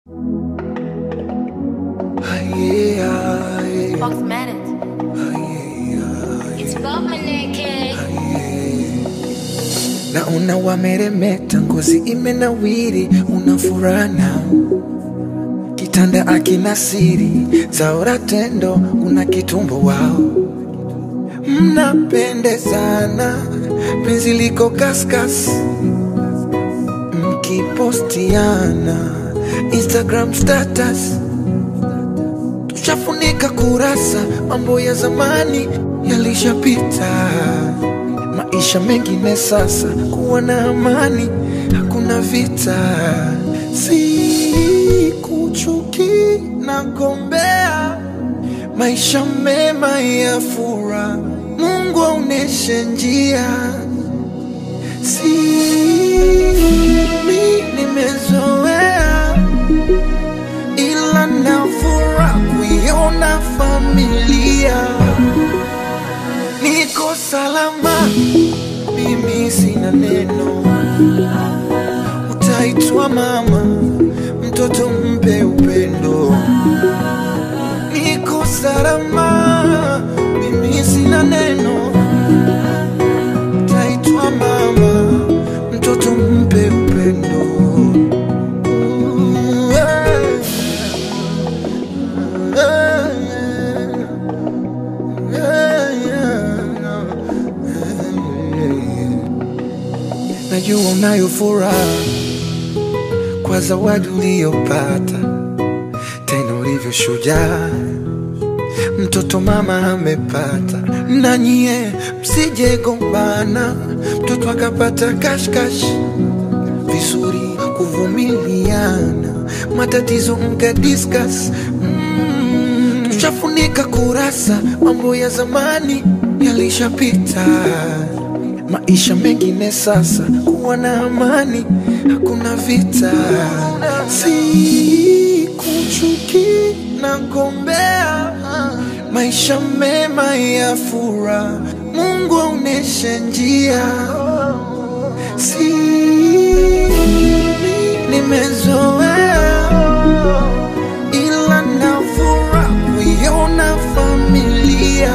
Fox Manet. It's Bob Maneke. Naona wameremeta, ngozi imenawiri, una furana kitanda akina siri zaora tendo, una kitumbo wao, mnapendezana, penzi liko kaskas, mkipostiana Instagram status tushafunika kurasa, mambo ya zamani yalishapita, maisha mengine sasa, kuwa na amani, hakuna vita, si kuchuki na gombea, maisha mema ya fura, Mungu aoneshe njia, si mimi nimezoea ila nafura kuiona familia niko salama, mimi sina neno, utaitwa mama, mtoto mpe upendo. Niko salama, mimi sina neno, utaitwa mama, mtoto mpe upendo. Ooh, yeah. Najua unayo furaha kwa zawadi uliyopata, tena ulivyo shujaa, mtoto mama amepata. Na nyie msije gombana, mtoto akapata kashkash, vizuri kuvumiliana, matatizo mka discuss mm, tushafunika kurasa, mambo ya zamani yalishapita, maisha mengine sasa, kuwa na amani, hakuna vita, si kuchuki na gombea, maisha mema ya fura, Mungu aoneshe njia, si nimezoea ila nafura kuiona familia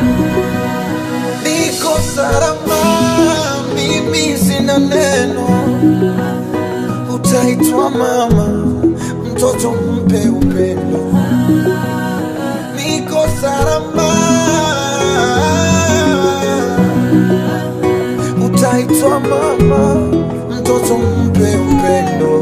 niko salama, mimi sina neno, utaitwa mama, mtoto mpe upendo. Niko salama, utaitwa mama, mtoto mpe upendo.